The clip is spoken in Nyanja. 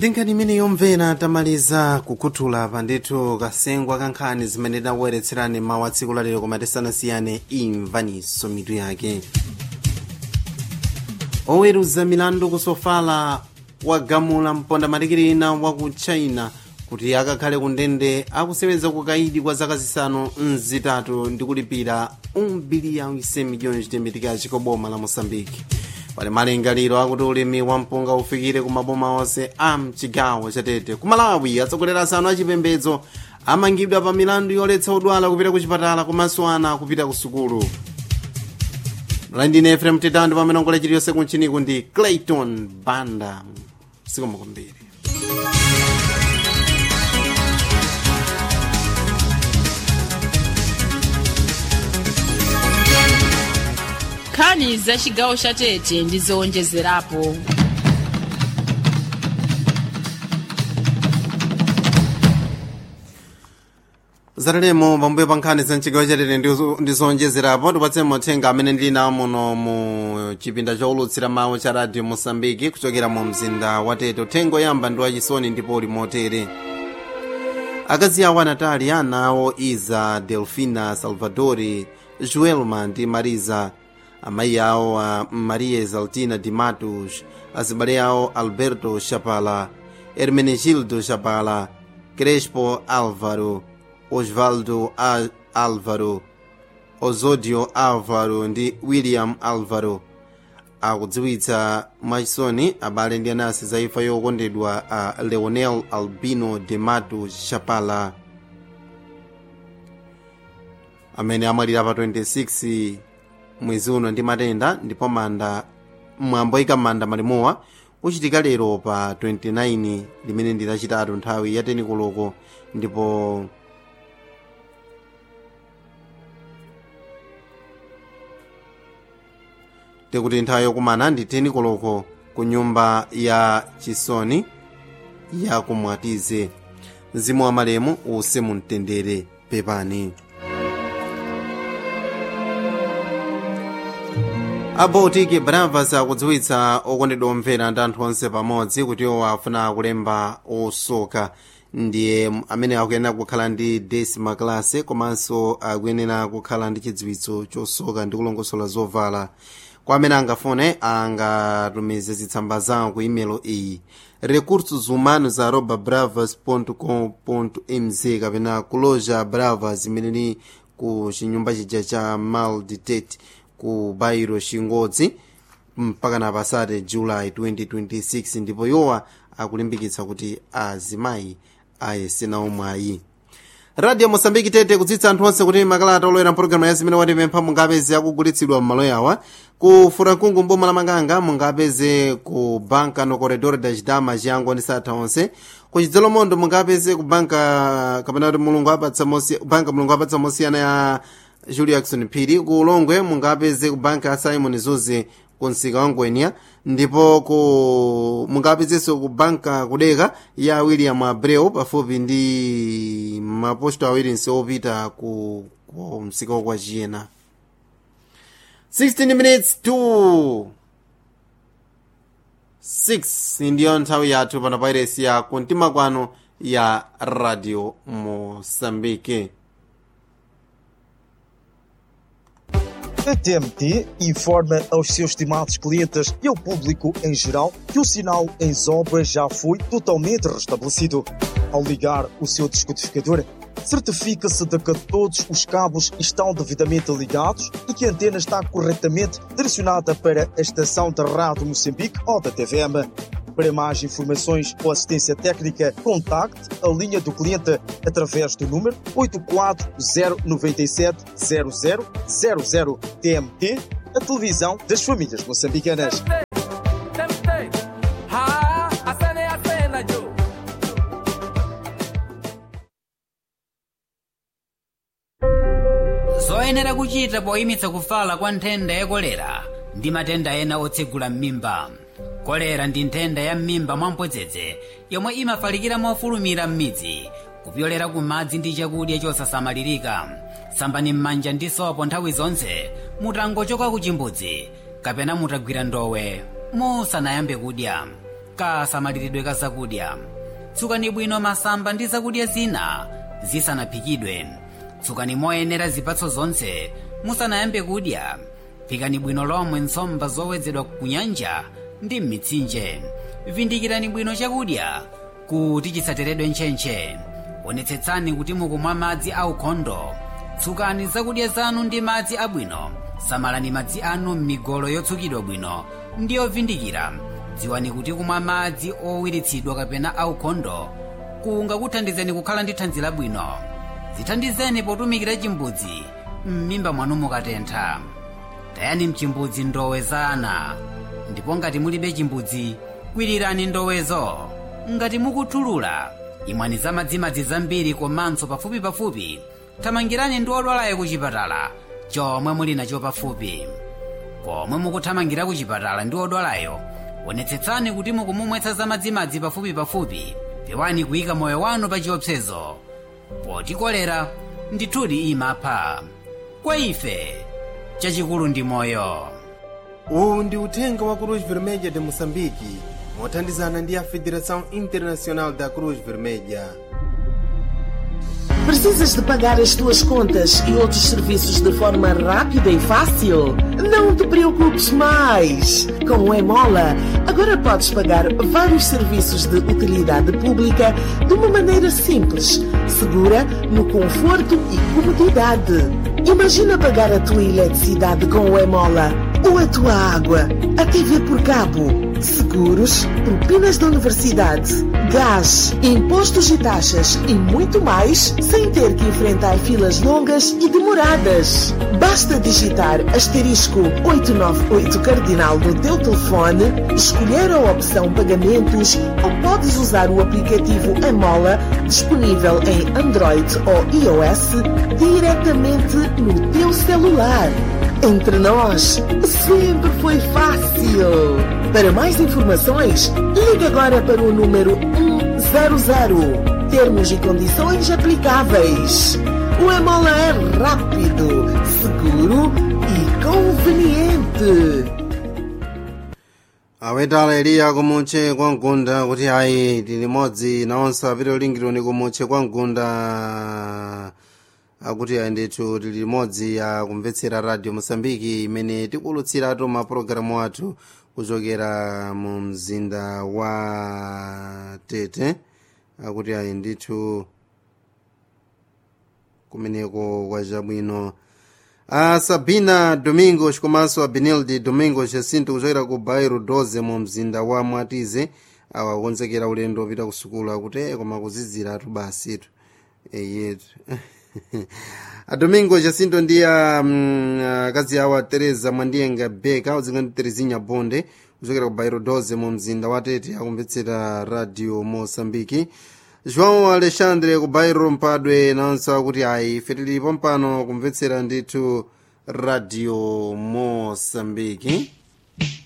ndinkani imene yomvera tamaliza kukhuthula pandithu kasengwa kankhani zimene tinakubweretserani mawu a tsiku lalero koma tisanasiyane imvaniso mitu yake oweruza milandu ku sofala wagamula mponda matikirina wa ku china kuti akakhale ku ndende akuseweza kukaidi kwa zaka zisanu mzitatu ndi kulipira 1 biliyoni 100 miliyoni chitembetika chikoboma la mosambiki pali malingaliro akuti ulimi wa mpunga ufikire ku maboma onse a mchigawo chatete ku malawi atsogoleri asanu achipembedzo amangidwa pa milandu yoletsa odwala kupita ku chipatala komanso ana kupita ku sukulu landine efrem titando pamene ongole chiliyonse kunchiniku ndi clayton banda sikoma kwambiri nkhani za chigawo cha tete ndi zowonjezerapo zatalemo pambuyo pa nkhani za mchigawo chatete ndi zowonjezerapo tipatse mothenga amene ndili nawo muno mu chipinda chowulutsira mawu cha radio mosambiki kuchokera mu mzinda wa tete uthenga oyamba ndi wachisoni ndipo uli motere akazi awo anatali ana awo iza delfina salvadori joelma ndi mariza amayi awo a maria exaltina de matos azibale awo alberto chapala hermenegildo chapala crespo álvaro osvaldo A- álvaro ozodio álvaro ndi william álvaro akudziwitsa mwachisoni abale ndi anansi za imfa yokondedwa a leonel albino de matos chapala amene amwalira pa 26 mwezi uno ndi matenda ndipo manda mwambo oyika manda malimowa uchitika lero pa 29 limene ndi lachitatu nthawi ya teni koloko ndipo tikuti nthawi yokumana ndi teni koloko ku nyumba ya chisoni ya kumwatize mzimu wa malemu uuse mumtendere pepani abotiki bravas akudziwitsa okondedwa omvera ndi anthu onse pamodzi kuti iwo afuna kulemba osoka ndiye amene akuyenera kukhala ndi desima class komanso akuyenera kukhala ndi chidziwitso chosoka ndi kulongosola zovala kwa amene angafune angatumize zitsamba zawo ku imelo iyi recursos humanos arroba bravas com mz kapena kuloja bravas imene ili ku chinyumba chija cha malditate ku bairo chingodzi mpaka na pasate july 2026 ndipo yowa akulimbikitsa kuti azimayi ayesena omwayi radio mosambiki tete kudzitsa anthu onse kuti makalata olowera mpologalamu ya zimene watipempha mungapeze akugulitsidwa m'malo yawa ku furankungu mboma la makanga mungapeze ku banka no corredor da chidama chiyango ndi satha onse ku chidzalomondo mungapeze ku banka kapena kuti mulungu apatsa mosi banka mulungu apatsa mosiyana ya julio jackson phiri ku ulongwe mungapeze ku banka ya simon zuze ku msika wa ngwenya ndipo ku mungapezenso ku banka kudeka ya william abreu pafupi ndi maposto awiri nse opita ku, ku msika wa chiyena 16 minutes to 6 ndiyo nthawi yathu pano pa iresi ya kumtima kwano ya radio mosambike A TMT informa aos seus estimados clientes e ao público em geral que o sinal em obras já foi totalmente restabelecido. Ao ligar o seu descodificador, certifica-se de que todos os cabos estão devidamente ligados e que a antena está corretamente direcionada para a estação da Rádio Moçambique ou da TVM. Para mais informações ou assistência técnica, contacte a linha do cliente através do número 84097 0000 TMT, a televisão das famílias moçambicanas. zoyenera kuchita poyimitsa kufala kwa nthenda ya kolera ndi matenda ena otsegula m'mimba kolera ndi nthenda ya m'mimba mwamphodzedze yomwe imafalikira mofulumira m'midzi kupyolera ku madzi ndi chakudya chosasamalirika sambani m'manja ndi sopo nthawi zonse mutangochoka ku chimbudzi kapena mutagwira ndowe musanayambe kudya kasamaliridwe ka zakudya tsukani bwino masamba ndi zakudya zina zisanaphikidwe tsukani moyenera zipatso zonse musanayambe kudya phikani bwino lomwe nsomba zowedzedwa ku nyanja ndi m'mitsinje vindikirani bwino chakudya kuti chisateredwe ntchentche onetsetsani kuti mukumwa madzi aukhondo tsukani zakudya zanu ndi madzi abwino samalani madzi anu m'migolo yotsukidwa bwino ndi yovindikira dziwani kuti kumwa madzi owiritsidwa kapena aukhondo kungakuthandizeni kukhala ndi thanzi labwino zithandizeni potumikira chimbudzi m'mimba mwanu mukatentha tayani mchimbudzi ndowe za ana ndipo ngati mulibe chimbudzi kwirirani ndowezo ngati mukuthulula imwani za madzimadzi zambiri komanso pafupipafupi thamangirani ndi odwalayo ku chipatala chomwe muli nacho pafupi komwe mukuthamangira ku chipatala ndi odwalayo onetsetsani kuti mukumumwetsa za madzimadzi pafupipafupi pewani kuyika moyo wanu pa chiopsezo poti kolera ndithudi imapha kwa ife chachikulu ndi moyo uwu ndi uthenga wa cruz vermelha de moçambique mothandizana ndi a federação internacional da cruz vermelha Precisas de pagar as tuas contas e outros serviços de forma rápida e fácil? Não te preocupes mais! Com o Emola, agora podes pagar vários serviços de utilidade pública de uma maneira simples, segura, no conforto e comodidade. Imagina pagar a tua eletricidade com o Emola, ou a tua água, a TV por cabo, seguros, propinas da universidade, gás, impostos e taxas e muito mais sem ter que enfrentar filas longas e demoradas. Basta digitar asterisco 898 cardinal no teu telefone, escolher a opção pagamentos ou podes usar o aplicativo Emola disponível em Android ou iOS diretamente no teu celular. Entre nós, sempre foi fácil. Para mais informações, ligue agora para o número 100. Termos e condições aplicáveis. O Emola é rápido, seguro e conveniente. awetala eliya kumutche kwa mgunda kuti ayi tili limodzi nawonso apite olingironi kumutche kwa mgunda akuti ayi ndithu tili limodzi akumvetsera radio mosambiki imene tikulutsiratu mapulogalamu athu kuchokera mu mzinda wa tete akuti ayi ndithu kumeneko kwa chabwino a sabina domingos komanso a benilde domingos jacinto kuchokera ku bairo 12 mu mzinda wa mwatize awa akonzekera ulendo opita ku sukulu akuti "Eh, koma kuzidziratu basitu eyetu a domingo jacinto ndi a mm, akazi awo a teresa mwandiyenga beka udzinga ndi terezinha bonde kuchokera ku bairo 12 mu mzinda wa tete akumvetsera radio mosambiki joão alexandre ku bairo mpadwe nawonso akuti ayi ife tilipo mpano kumvetsera ndithu radio mosambiki